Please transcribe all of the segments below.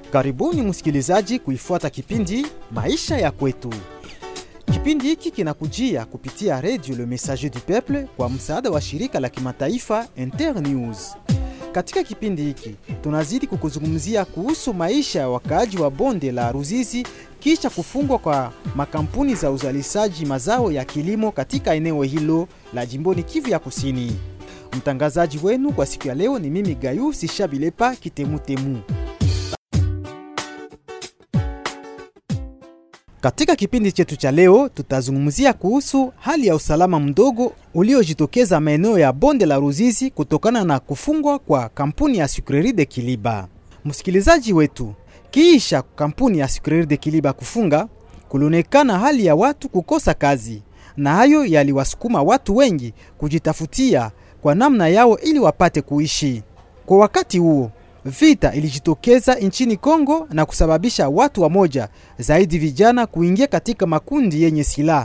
Karibuni msikilizaji kuifuata kipindi Maisha ya Kwetu. Kipindi hiki kinakujia kupitia redio Le Messager du Peuple kwa msaada wa shirika la kimataifa Internews. Katika kipindi hiki tunazidi kukuzungumzia kuhusu maisha ya wakaaji wa bonde la Ruzizi kisha kufungwa kwa makampuni za uzalishaji mazao ya kilimo katika eneo hilo la jimboni Kivu ya Kusini. Mtangazaji wenu kwa siku ya leo ni mimi Gayu Sishabilepa Kitemutemu. Katika kipindi chetu cha leo tutazungumzia kuhusu hali ya usalama mdogo uliojitokeza maeneo ya bonde la Ruzizi kutokana na kufungwa kwa kampuni ya Sucrerie de Kiliba. Msikilizaji wetu, kiisha kampuni ya Sucrerie de Kiliba kufunga, kulionekana hali ya watu kukosa kazi, na hayo yaliwasukuma watu wengi kujitafutia kwa namna yao ili wapate kuishi. Kwa wakati huo vita ilijitokeza nchini Kongo na kusababisha watu wamoja zaidi vijana kuingia katika makundi yenye silaha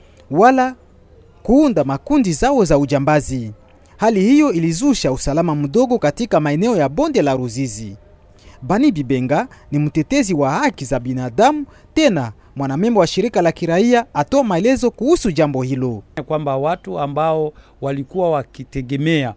wala kuunda makundi zao za ujambazi. Hali hiyo ilizusha usalama mdogo katika maeneo ya bonde la Ruzizi. Bani Bibenga ni mtetezi wa haki za binadamu, tena mwanamemba wa shirika la kiraia, atoa maelezo kuhusu jambo hilo. kwamba watu ambao walikuwa wakitegemea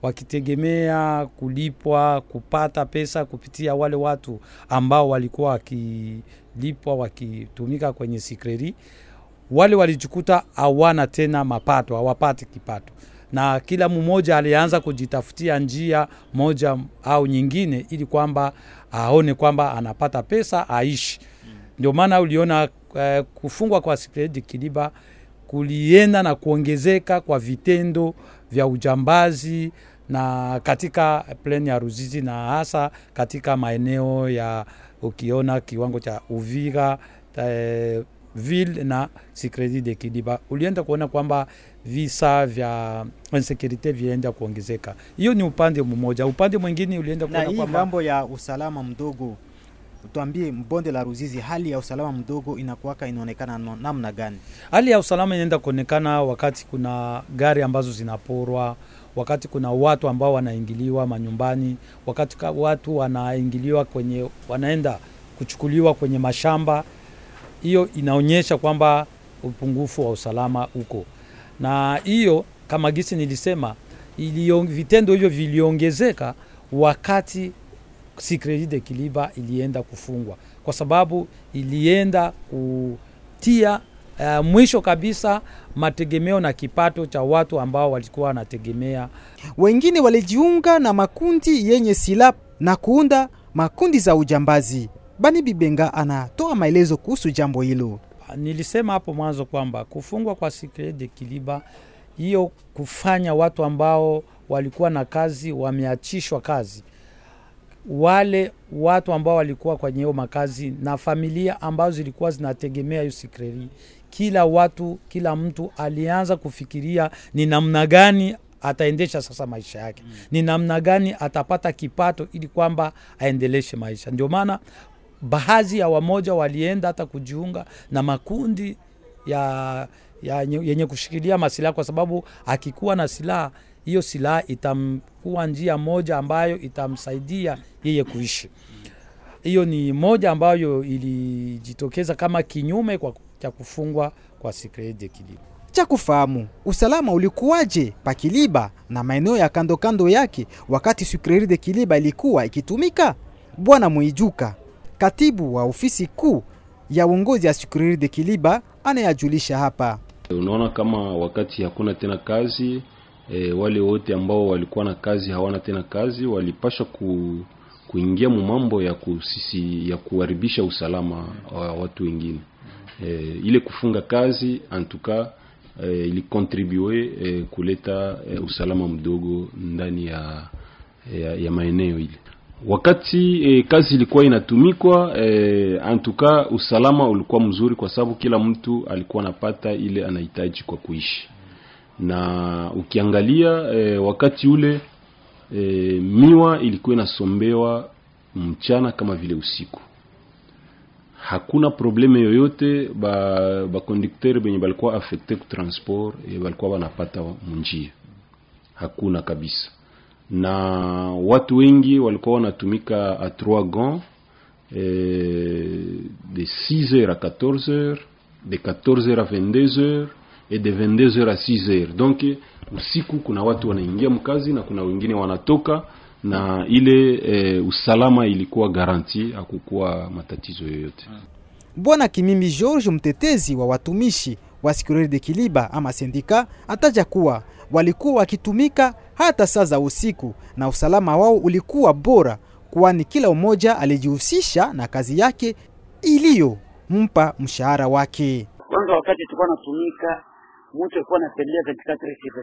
wakitegemea kulipwa kupata pesa kupitia wale watu ambao walikuwa wakilipwa wakitumika kwenye sikreri, wale walijikuta hawana tena mapato, hawapati kipato, na kila mmoja alianza kujitafutia njia moja au nyingine, ili kwamba aone kwamba anapata pesa aishi. Ndio maana uliona eh, kufungwa kwa sikredi Kiliba kulienda na kuongezeka kwa vitendo vya ujambazi na katika pleni ya Ruzizi na hasa katika maeneo ya ukiona kiwango cha Uvira eh, ville na Sikredi de Kiliba, ulienda kuona kwamba visa vya insekurite vienda kuongezeka. Hiyo ni upande mmoja. Upande mwingine ulienda Na kuona hii kwamba ngambo ya usalama mdogo, tuambie, mbonde la Ruzizi, hali ya usalama mdogo inakuwaka inaonekana no- namna gani? hali ya usalama inaenda kuonekana wakati kuna gari ambazo zinaporwa, wakati kuna watu ambao wanaingiliwa manyumbani, wakati ka- watu wanaingiliwa kwenye, wanaenda kuchukuliwa kwenye mashamba. Hiyo inaonyesha kwamba upungufu wa usalama uko, na hiyo kama gisi nilisema, ilio, vitendo hivyo viliongezeka wakati Sikredi de Kiliba ilienda kufungwa, kwa sababu ilienda kutia uh, mwisho kabisa mategemeo na kipato cha watu ambao walikuwa wanategemea Wengine walijiunga na makundi yenye silaha na kuunda makundi za ujambazi. Bani Bibenga anatoa maelezo kuhusu jambo hilo. Nilisema hapo mwanzo kwamba kufungwa kwa Secret de Kiliba, hiyo kufanya watu ambao walikuwa na kazi wameachishwa kazi, wale watu ambao walikuwa kwenye hiyo makazi na familia ambazo zilikuwa zinategemea hiyo sikreri, kila watu, kila mtu alianza kufikiria ni namna gani ataendesha sasa maisha yake, ni namna gani atapata kipato ili kwamba aendeleshe maisha. Ndio maana baadhi ya wamoja walienda hata kujiunga na makundi ya, ya yenye kushikilia masilaha, kwa sababu akikuwa na silaha hiyo silaha itamkuwa njia moja ambayo itamsaidia yeye kuishi. Hiyo ni moja ambayo ilijitokeza kama kinyume kwa cha kufungwa kwa Secret de Kiliba. cha kufahamu usalama ulikuwaje Pakiliba na maeneo ya kando kando yake wakati Sucrerie de Kiliba ilikuwa ikitumika. Bwana Mwijuka, katibu wa ofisi kuu ya uongozi ya Sucrerie de Kiliba, anayajulisha hapa. Unaona kama wakati hakuna tena kazi e, wale wote ambao walikuwa na kazi hawana tena kazi, walipasha ku, kuingia mu mambo ya kusisi, ya kuharibisha usalama wa watu wengine e, ile kufunga kazi antuka e, ilikontribue e, kuleta e, usalama mdogo ndani ya, ya, ya maeneo ile wakati e, kazi ilikuwa inatumikwa e, antuka usalama ulikuwa mzuri kwa sababu kila mtu alikuwa anapata ile anahitaji kwa kuishi na ukiangalia e, wakati ule e, miwa ilikuwa inasombewa mchana kama vile usiku hakuna probleme yoyote ba ba conducteur benye balikuwa affecte ku transport e, balikuwa wanapata munjia hakuna kabisa na watu wengi walikuwa wanatumika a trois gants euh, de 6h à 14h, de 14h à 22h et de 22h à 6h. Donc usiku kuna watu wanaingia mkazi na kuna wengine wanatoka na ile e, usalama ilikuwa garanti, hakukuwa matatizo yoyote. Bwana Kimimbi George, mtetezi wa watumishi wa Securite de Kiliba ama sendika, ataja kuwa walikuwa wakitumika hata saa za usiku na usalama wao ulikuwa bora, kwani kila mmoja alijihusisha na kazi yake iliyompa mshahara wake. Kwanza wakati tulikuwa natumika, mtu alikuwa anapendelea 24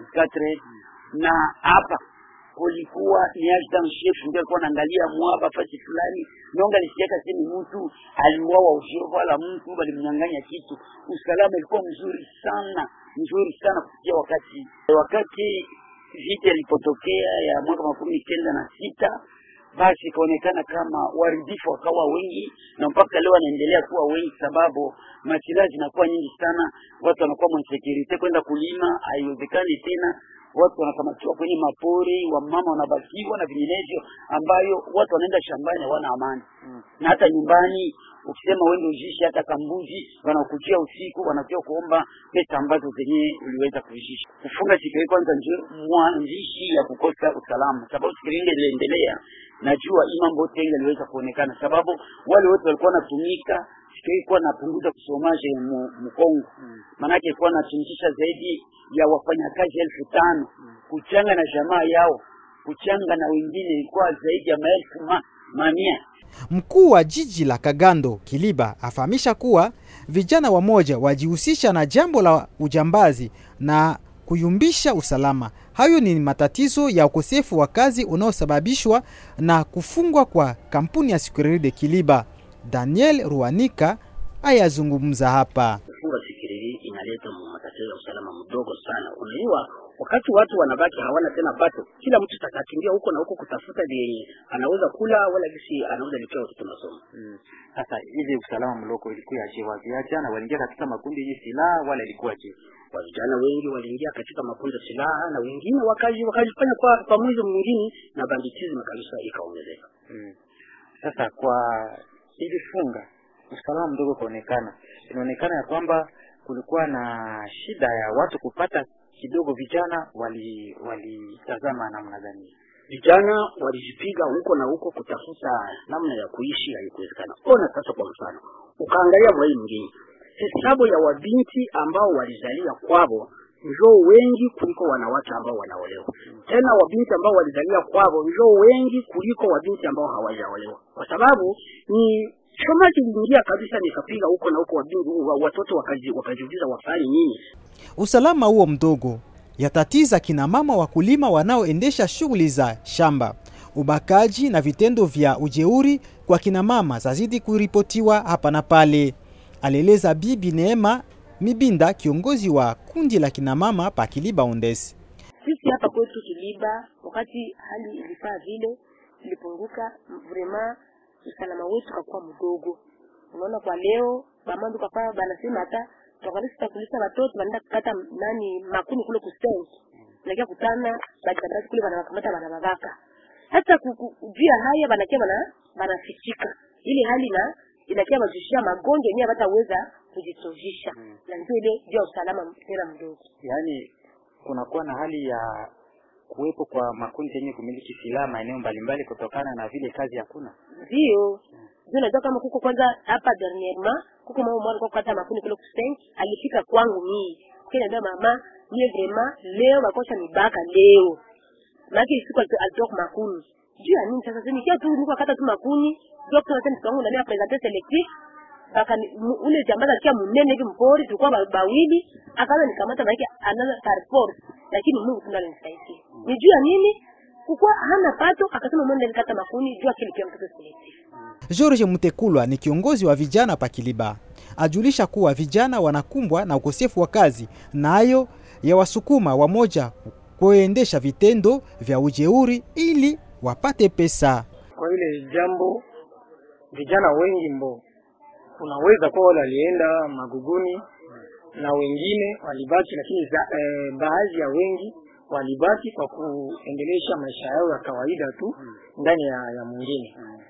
24 na hapa kulikuwa ni adjutant chef ndio alikuwa anaangalia mwaba fasi fulani nonga lisiaka sini mtu aliuawa usio wala mtu walimnyang'anya kitu. Usalama ilikuwa mzuri sana mzuri sana kufikia wakati wakati vita ilipotokea ya mwaka makumi kenda na sita basi ikaonekana kama waribifu wakawa wengi na mpaka leo wanaendelea kuwa wengi, sababu masilaha zinakuwa nyingi sana, watu wanakuwa mwensekurite, kwenda kulima haiwezekani tena, watu wanakamatiwa kwenye mapori, wamama wanabakiwa na vinginevyo, ambayo watu wanaenda shambani hawana amani mm. na hata nyumbani ukisema uende ujishi hata kambuzi wanakuchia usiku, wanakuja kuomba pesa ambazo zenyewe uliweza kuishisha. Kufunga siku hii kwanza ndio mwanzishi ya kukosa usalama, sababu siku ile iliendelea, najua hii mambo yote iliweza kuonekana, sababu wale wote walikuwa wanatumika siku hii kuwa napunguza kusomaje Mkongo, maanake ilikuwa natumikisha zaidi ya wafanyakazi elfu tano kuchanga na jamaa yao kuchanga na wengine ilikuwa zaidi ya maelfu ma, mamia Mkuu wa jiji la Kagando Kiliba afahamisha kuwa vijana wamoja wajihusisha na jambo la ujambazi na kuyumbisha usalama. Hayo ni matatizo ya ukosefu wa kazi unaosababishwa na kufungwa kwa kampuni ya Securite de Kiliba. Daniel Ruanika ayazungumza hapa. Kufunga Securite inaleta matatizo ya usalama mdogo sana. Unajua, wakati watu wanabaki hawana tena pato, kila mtu takakimbia huko na huko kutafuta vyenye anaweza kula wala gisi anaweza lipia watoto masomo. Sasa hivi usalama mloko ilikuwa je? Vijana waliingia katika makundi yenye silaha wala ilikuwa je? Wa vijana wengi waliingia katika makundi ya silaha na wengine wakaji wakajifanya kwa pamoja mwingine na banditism kabisa ikaongezeka. Mm. Sasa kwa hivi funga usalama mdogo kuonekana, inaonekana ya kwamba kulikuwa na shida ya watu kupata kidogo. Vijana wali walitazama namna gani? Vijana walijipiga huko na huko kutafuta namna ya kuishi, haikuwezekana. Ona sasa, kwa mfano ukaangalia mwai mwingine, hesabu ya wabinti ambao walizalia kwavo njoo wengi kuliko wanawake ambao wanaolewa. Tena wabinti ambao walizalia kwavo njoo wengi kuliko wabinti ambao hawajaolewa, kwa sababu ni shomaji iliingia kabisa, nikapiga huko na huko, wabinti watoto wakaji, wakajiuliza wafanye nini. Usalama huo mdogo yatatiza kina mama wakulima wanaoendesha shughuli za shamba. Ubakaji na vitendo vya ujeuri kwa kina mama zazidi kuripotiwa hapa na pale, alieleza Bibi Neema Mibinda, kiongozi wa kundi la kina mama pa Kiliba Ondesi. Sisi hapa kwetu Kiliba, wakati hali ilifaa vile ilipunguka, vraiment usalama wetu kakuwa mdogo. Unaona, kwa leo bamandu kafaa banasema hata tukalisi takulisa watoto wanaenda kukata nani makuni kule kusenki nakia kutana badabarasi kule wanawakamata wanawavaka hata juu ya haya banakia bana banafichika ili hali na inakia bajushia magonjwa yenyewe bataweza kujisozisha mm. na ndio ile juu ya usalama tena mdogo yaani kunakuwa na hali ya kuwepo kwa makundi yenye kumiliki silaha maeneo mbalimbali kutokana na vile kazi hakuna ndio ndio unajua kama kuko kwanza hapa dernièrement kuko mama mmoja kwa kata makuni kule kusenk alifika kwangu mii kile ndio mama mie vraiment leo bakosha nibaka leo maki siku alitoka makuni juu ya nini sasa sinikia tu niko kata tu makuni doctor nasema mtu ndani ya presenter selectif baka ule jambaza kia munene hivi mpori tulikuwa bawili akaanza nikamata maana anaanza par force lakini Mungu tuna alinisaidia ni juu ya nini kukuwa hana pato akasema mwende nikata makuni juu akili pia mtoto selectif George Mutekulwa ni kiongozi wa vijana pa Kiliba. Ajulisha kuwa vijana wanakumbwa na ukosefu wa kazi, nayo yawasukuma wamoja kuendesha vitendo vya ujeuri ili wapate pesa. Kwa ile jambo vijana wengi mbo unaweza kuwa wale walienda maguguni na wengine walibaki, lakini za, eh, baadhi ya wengi walibaki kwa kuendelesha maisha yao ya kawaida tu ndani ya, ya mwingine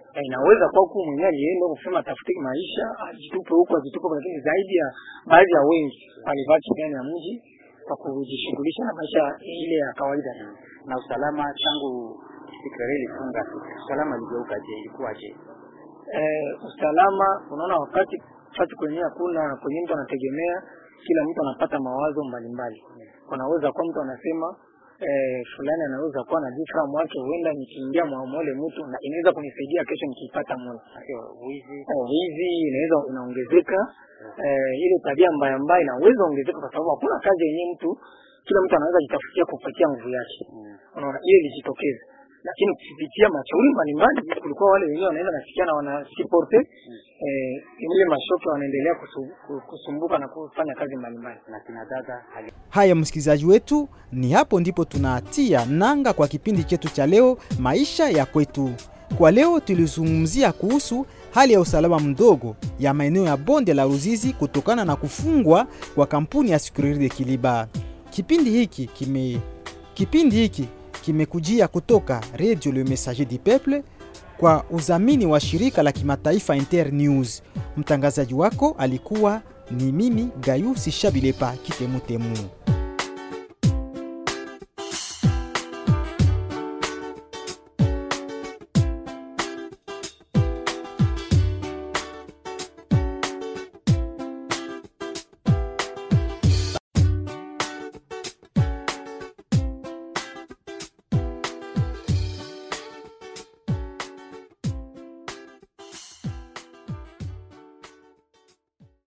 na inaweza kuwa huku mwenyewe alienda kusema atafute maisha ajitupe huku ajitupe, huku, lakini zaidi ya baadhi ya wengi walibaki ndani ya mji kwa kujishughulisha na maisha ile ya kawaida. na usalama tangu Sikreri ilifunga, usalama iligeukaje? Ilikuwaje? eh, usalama unaona wakati wakati kwenyewe hakuna kwenye mtu anategemea kila mtu anapata mawazo mbalimbali unaweza kuwa mtu anasema eh, fulani anaweza kuwa na difra mwake huenda nikiingia mwamole mtu na inaweza kunisaidia kesho nikiipata mule Sio wizi. Eh, wizi inaweza inaongezeka eh, ile tabia mbaya mbaya inaweza ongezeka kwa sababu hakuna kazi yenyewe mtu kila mtu anaweza jitafutia kupatia nguvu yake unaona hiyo ilijitokeza lakini kupitia mashauri mbalimbali kulikuwa wale wenyewe wanaenda nasikia na wanasiporte eh, ile mashoke wanaendelea kusu- ku- kusumbuka na kufanya kazi mbalimbali na kina dada hali Haya, msikilizaji wetu, ni hapo ndipo tunatia nanga kwa kipindi chetu cha leo, maisha ya kwetu. Kwa leo tulizungumzia kuhusu hali ya usalama mdogo ya maeneo ya bonde la Ruzizi kutokana na kufungwa kwa kampuni ya Sucrerie de Kiliba. Kipindi hiki kime kipindi hiki kimekujia kutoka Radio Le Messager du Peuple kwa udhamini wa shirika la kimataifa Inter News. Mtangazaji wako alikuwa ni mimi Gayusi Shabilepa Kitemutemu.